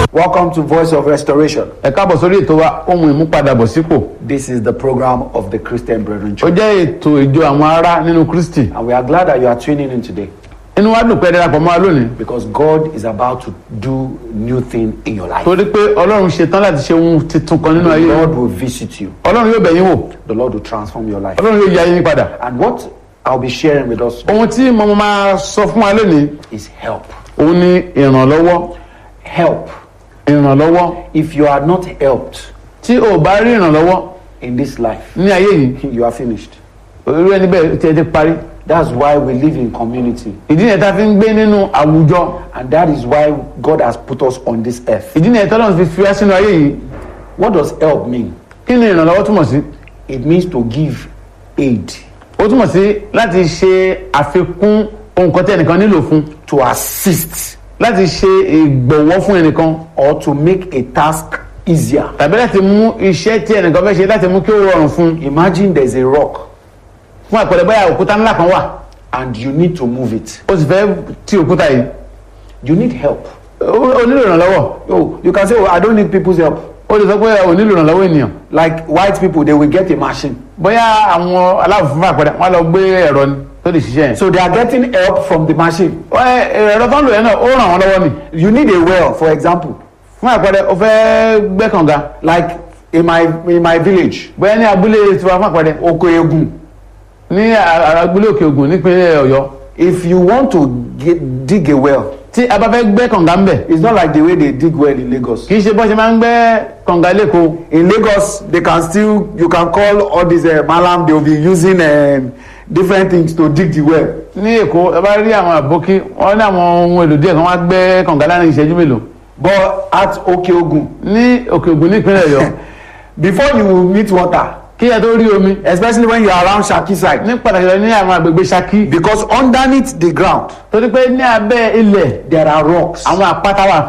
Welcome to Voice of Restoration. ẹ káàbọ̀ sórí ètò wa ohun ìmúpadàbọ̀sípò This is the program of the Christian Brethren ó Church. jẹ́ ètò ìjọ àwọn ará nínú kristi And we are glad that you are tuning in today inú wa dùn pé ẹ darapọ̀ mọ́ wa lónìí because God is about to do new thing in your life. torí pé ọlọ́run ṣetán láti ṣe ohun tuntun kan nínú The ayé Lord will visit you. ọlọ́run yóò bẹ̀ yín wò The Lord will transform your life. ọlọ́run yóò yí ayé yín padà And what I'll be sharing with us ohun tí mo máa sọ fún wa lónìí is help. òun ni ìrànlọ́wọ́ Help. ìrànlọ́wọ́ If you are not helped tí o bá rí ìrànlọ́wọ́ in this life, ní ayé yìí you are finished. irú ẹni bẹ́ẹ̀ tí ẹ ti parí That's why we live in community. ìdí nìyẹn tá a fi ń gbé nínú àwùjọ And that is why God has put us on this earth. ìdí nìyẹn tọ́lọ́run fi fi wá sínú ayé yìí What does help mean? kí ni ìrànlọ́wọ́ túmọ̀ sí It means to give aid, ó túmọ̀ sí láti ṣe àfikún ohun kan tí ẹnìkan nílò fún to assist, láti ṣe ìgbọ̀wọ́ fún ẹnìkan or to make a task easier. tàbí láti mú iṣẹ́ tí ẹnìkan fẹ́ ṣe láti mú kí ó rọrùn fún Imagine there's a rock fún àpẹẹrẹ bóyá òkúta ńlá kan wà and you need to move it. ó sì fẹ́ ti òkúta yìí You need help. ó ó nílò ìrànlọ́wọ́ Oh, you can say, oh, I don't need people's help. ó lè sọ pé ò nílò ìrànlọ́wọ́ ènìyàn Like white people, they will get a machine. bóyá àwọn aláwọ̀ fún àpẹẹrẹ wọn lọ gbé ẹ̀rọ ni tó lè ṣiṣẹ́ yẹn So they are getting help from the machine. Wọ́n- ẹ̀rọ tó ń lò yẹn náà ó ràn wọ́n lọ́wọ́ ni You need a well, for example. fún àpẹẹrẹ ó fẹ́ gbẹ́ kànga Like in my in my village, bóyá ní abúlé tiwa fún àpẹẹrẹ Oko Egun. ní a- abúlé òkè ògùn nípínlẹ̀ ọ̀yọ́ If you want to get, dig a well, tí a bá fẹ́ gbẹ́ kànga ń bẹ̀ it's not like the way they dig well in Lagos. kì í ṣe bọ́ ṣe máa ń gbẹ́ kànga lẹ́kọ̀ọ́ In Lagos, they can still you can call all these uh, malam. They will be using um, different things to dig the well. ní èkó ẹ bá rí àwọn àbókí wọn ní àwọn ohun èlò díẹ̀ kan wá gbẹ́ kànga láàrin ìṣẹ́jú mélòó But at Oko Ogun, ní òkè ògùn nípínlẹ̀ ọ̀yọ́ before you will meet water, kí ẹ tó rí omi especially when you are around Shaki side, ní pàtàkì lọ ní àwọn àgbègbè Ṣakí because underneath the ground torí pé ní abẹ́ ilẹ̀ there are rocks. àwọn àpáta wà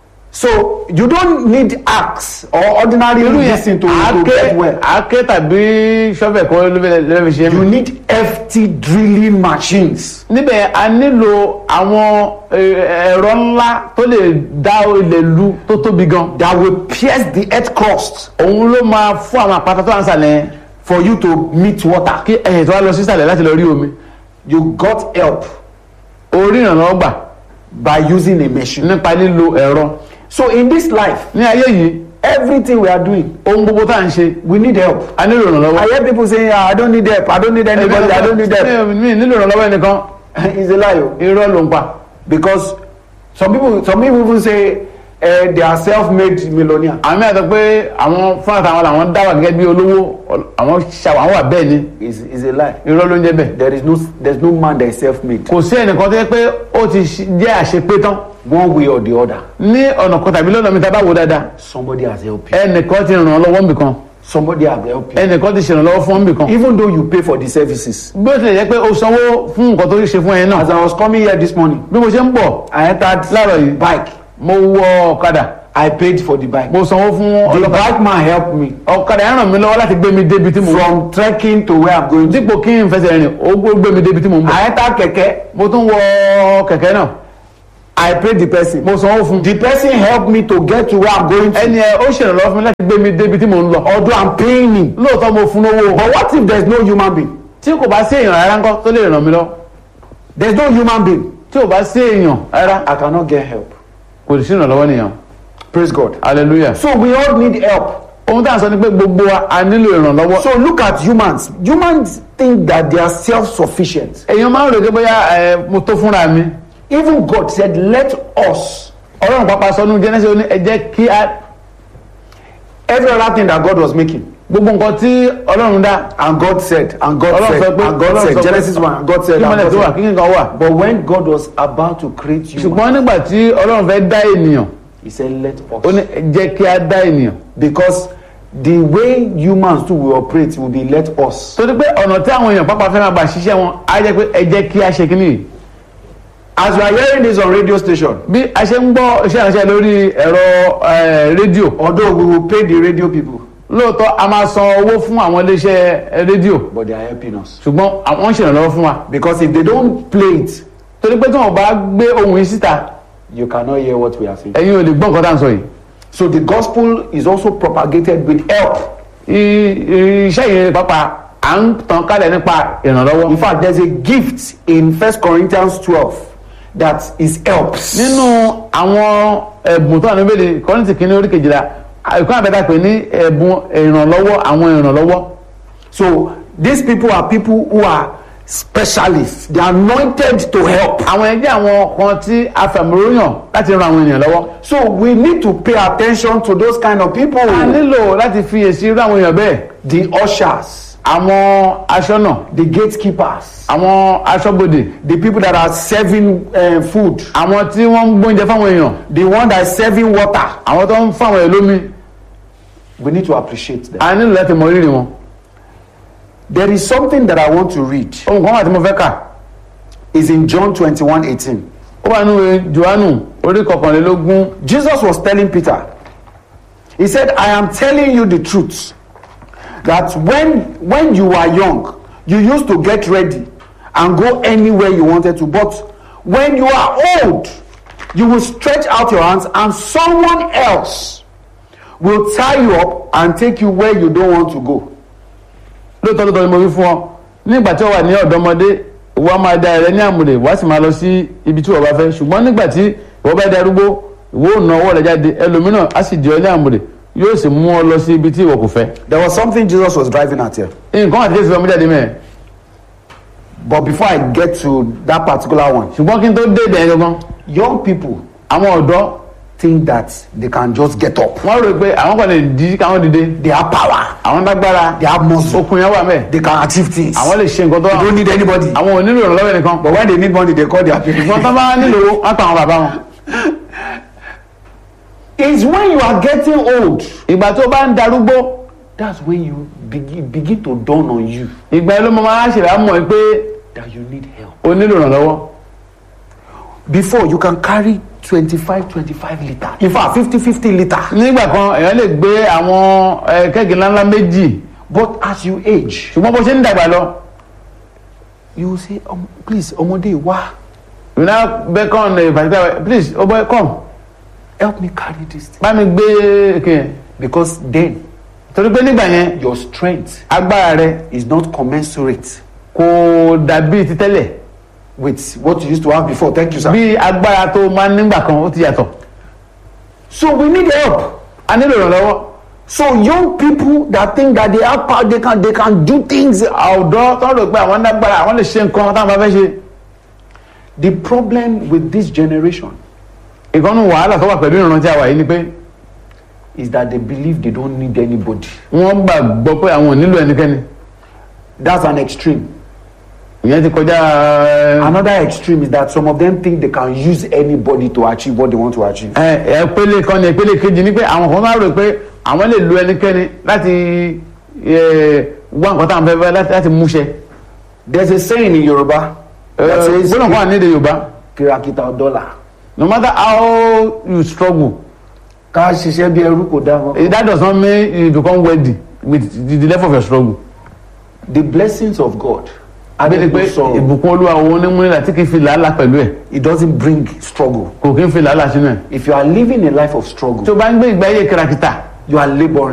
So you don't need axe or ordinary irú yẹn medicine to, to àáké get well. àáké tàbí ṣọ́fẹ̀ kọ́ ló fẹ́ ló fẹ́ ṣe You mí. need hefty drilling machines. níbẹ̀ a nílò àwọn eh, ẹ̀rọ ńlá tó lè dá ilẹ̀ lu tó tóbi gan that will pierce the earth crust òun ló máa fún àwọn àpáta tó wà ń sàlẹ̀ yẹn for you to meet water. kí ẹ̀yìn tó wá lọ sí sàlẹ̀ láti lọ rí omi You got help orí ìrànlọ́wọ́ gbà by using a machine. nípa lílo ẹ̀rọ So in this life, ní ayé yìí everything we are doing, ohun gbogbo tá à ń ṣe we need help. a nílò ìrànlọ́wọ́. I hear people saying, ah, I don't need help. I don't need anybody. I don't need help. mi mi nílò ìrànlọ́wọ́ ẹnìkan it's a lie. oh. irọ́ ló ń pa Because some people, some people even say uh, they are self-made millionaire. àwọn mẹ́ta pé àwọn fúnra táwọn làwọn dá wà gẹ́gẹ́ bí olówó àwọn ṣàwọn àwọn wà bẹ́ẹ̀ ni It's, it's a lie. irọ́ ló ń jẹ́ bẹ́ẹ̀. There is no, there's no man that is self-made. kò sí ẹnìkan tó yẹ pé ó ti ṣi- jẹ́ àṣepé tán One way or the other, ní ọ̀nà kan tàbí lọ́nà mi tá a bá wò dáadáa somebody has helped you. ẹnìkan ti ràn ọ́ lọ́wọ́ nbìkan Somebody has helped you. ẹnìkan ti ṣèrànlọ́wọ́ fún nbìkan Even though you pay for the services. bí ó tilẹ̀ jẹ́ pé o sanwó fún nǹkan tó ṣe fún ẹ náà As I was coming here this morning, bí mo ṣe ń bọ̀ I entered láàárọ̀ yìí bike. mo wọ ọ̀kadà I paid for the bike. mo sanwó fún The ọlọ́kadà bike man helped me ọ̀kadà yẹn ràn mí lọ́wọ́ láti gbé mi débi tí mo ń from trekking to where I'm going to. dípò kí n fẹsẹ̀ rìn ó gbé mi débi tí mo ń bọ̀ I entered keke. mo tún wọ kẹ̀kẹ́ náà I paid the person. mo sanwó fún The person helped me to get to where I'm going to. ẹni ẹ ó ṣèrànlọ́wọ́ fún mi láti gbé mi débi tí mo ń lọ Although I'm paying him. lóòótọ́ mo fún lówó But what if there's no human being? tí kò bá sí èèyàn rárá ńkọ́ tó lè ràn mí lọ There's no human being. tí ò bá sí èèyàn rárá I cannot get help. kò sí ìrànlọ́wọ́ nìyẹn Praise God. hallelujah So we all need help. ohun tá à ń sọ ni pé gbogbo wa a nílò ìrànlọ́wọ́ So look at humans. Humans think that they are self-sufficient. èèyàn máa ń rò pé bóyá ẹ mo tó fúnra mi Even God said, let us. ọlọ́run pápá sọ nínú Genesis ó ní ẹ jẹ́ kí a Every other thing that God was making. gbogbo nǹkan tí ọlọ́run dá And God said, and God ọlọ́run said, sọ pé and God ọlọ́run said, sọ pé Genesis 1, and God said, kí and mọ́lẹ̀ God tó wà said. kí nǹkan wà But when God was about to create human, ṣùgbọ́n nígbà tí ọlọ́run fẹ́ dá ènìyàn He said, let ó ní us. ẹ jẹ́ kí a dá ènìyàn Because the way humans too will operate will be let us. torí pé ọ̀nà tí àwọn èèyàn pápá fẹ́ máa gbà ṣiṣẹ́ wọn á jẹ́ pé ẹ jẹ́ kí a ṣe kíní yìí As you are hearing this on radio station, bí a ṣe ń gbọ́ iṣẹ́ ìránṣẹ́ lórí ẹ̀rọ eh, rédíò although we will pay the radio people, lóòótọ́ a máa san owó fún àwọn iléeṣẹ́ eh, rédíò but they are helping us. ṣùgbọ́n àwọn ń ṣèrànlọ́wọ́ fún wa Because if they don't play it, torí pé tí wọn bá gbé ohun yìí síta you cannot hear what we are saying. ẹ̀yin ò lè gbọ́ nǹkan tá à ń sọ yìí So the gospel is also propagated with help. I- i- iṣẹ́ yìí pápá à ń tàn kálẹ̀ nípa ìrànlọ́wọ́ In fact, there's a gift in First Corinthians 12 that is helps. nínú àwọn ẹ̀bùn tó wà níbẹ̀ kọ́ńtì kìíní orí kejìlá ìkọ́ àbẹ́ta pè ní ẹ̀bùn ìrànlọ́wọ́ àwọn ìrànlọ́wọ́ So these people are people who are specialists. They are anointed to help. àwọn ẹgbẹ́ àwọn kan tí a fẹ̀mọ́ròyàn láti ran àwọn ènìyàn lọ́wọ́ So we need to pay attention to those kind of people. a nílò láti fi èsì irú àwọn èèyàn bẹ́ẹ̀ The ushers, àwọn aṣọ́nà the gatekeepers, àwọn aṣọ́bodè the people that are serving uh, food, àwọn tí wọ́n ń gbóúnjẹ fáwọn èèyàn the one that is serving water. àwọn tó ń fáwọn èèyàn lómi We need to appreciate them. a nílò láti mọ rírì wọn There is something that I want to read. ohun kan wà tí mo fẹ́ kà Is in John 21 18. ó wà nínú johannu orí kọkànlélógún Jesus was telling Peter, He said, I am telling you the truth that when, when you were young, you used to get ready and go anywhere you wanted to. But when you are old, you will stretch out your hands and someone else will tie you up and take you where you don't want to go. lóòótọ́ lóòótọ́ ni mo wí fún ọ nígbà tí ó wà ní ọ̀dọ́mọdé ìwọ á máa da ẹ̀rẹ́ ní àmúlẹ̀ wá sì máa lọ sí ibi tí ìwọ bá fẹ́ ṣùgbọ́n nígbà tí ìwọ bá darúgbó ìwọ ò na ọwọ́ rẹ̀ jáde ẹlòmíràn á sì di ọ ní àmúlẹ̀ yóò sì mú ọ lọ sí ibi tí ìwọ kò fẹ́. There was something Jesus was driving at here. nǹkan àti kéésì ọmọ jáde mẹ́ẹ̀ But before I get to that particular one, ṣùgbọ́n kí n tó dé ibẹ̀ yẹn gangan young people àwọn ọ̀dọ́ think that they can just get up. wọ́n rò pé àwọn kan lè di káwọn dìde They have power, àwọn lágbára they have muscle, okun yẹn wà mẹ́ẹ̀ they can achieve things. àwọn lè ṣe nǹkan tó They wà don't need anybody. àwọn ò nílò ìrànlọ́wọ́ nìkan But when they need money, they call their ṣùgbọ́n people. tó bá nílò owó wọ́n pa àwọn bàbá wọn. It's when you are getting old. ìgbà tó bá ń darúgbó That's when you begin, begin to dawn on you ìgbà yẹn ló máa ṣèlá mọ̀ pé that you need help. o nílò ìrànlọ́wọ́. Before, you can carry 25, 25 liter. In fact, 50, 50 liter. nígbà kan èèyàn lè gbé àwọn ẹ, kẹ́gì ńláńlá méjì But as you age, ṣùgbọ́n bó ṣe ń dàgbà lọ you will say, um, please, ọmọdé, wá, you now beckon a particular please o boy come help me carry this thing. bá mi gbé kìí Because then, torí pé nígbà yẹn your strength agbára rẹ is not commensurate kò dàbí ti tẹ́lẹ̀ with what you used to have before. Thank you, sir. bí agbára tó máa ń nígbà kan ó ti yàtọ̀ So we need help. a nílò ìrànlọ́wọ́ So young people that think that they have power, they can they can do things. ọ̀dọ́ tó ń rò pé àwọn lágbára àwọn lè ṣe nǹkan táwọn bá fẹ́ ṣe The problem with this generation ìkànnù wàhálà tó wà pẹ̀lú ìrántí àwa yìí ni pé is that they believe they don't need anybody. wọ́n gbàgbọ́ pé àwọn ò nílò ẹnikẹ́ni That's an extreme. ìyẹn ti kọjá ẹ, Another extreme is that some of them think they can use anybody to achieve what they want to achieve. ẹ ìpele kan ní ìpele kejì ni pé àwọn kan máa rò pé àwọn lè lo ẹnikẹ́ni láti ẹ, wá nǹkan táwọn fẹ́ fẹ́ láti- láti múṣẹ. There's a saying in Yoruba that says gbọ́dọ̀ kan wà ní èdè Yorùbá kìràkìtà ọ̀dọ́là. no matter how you struggle Ká ṣiṣẹ́ bí ẹrú kò dá wọn. that does not mean you become wealthy with the, the level of your struggle. The blessings of God. abẹ́lẹ̀ pé sorrow. ìbùkún olúwa òun ní múnilà tí kì í fi làálàá pẹ̀lú ẹ̀ It doesn't bring struggle. kò kì í fi làálàá sínú ẹ̀. If you are living a life of struggle, tó bá ń gbé ìgbé ayé kìràkìtà you are laboring.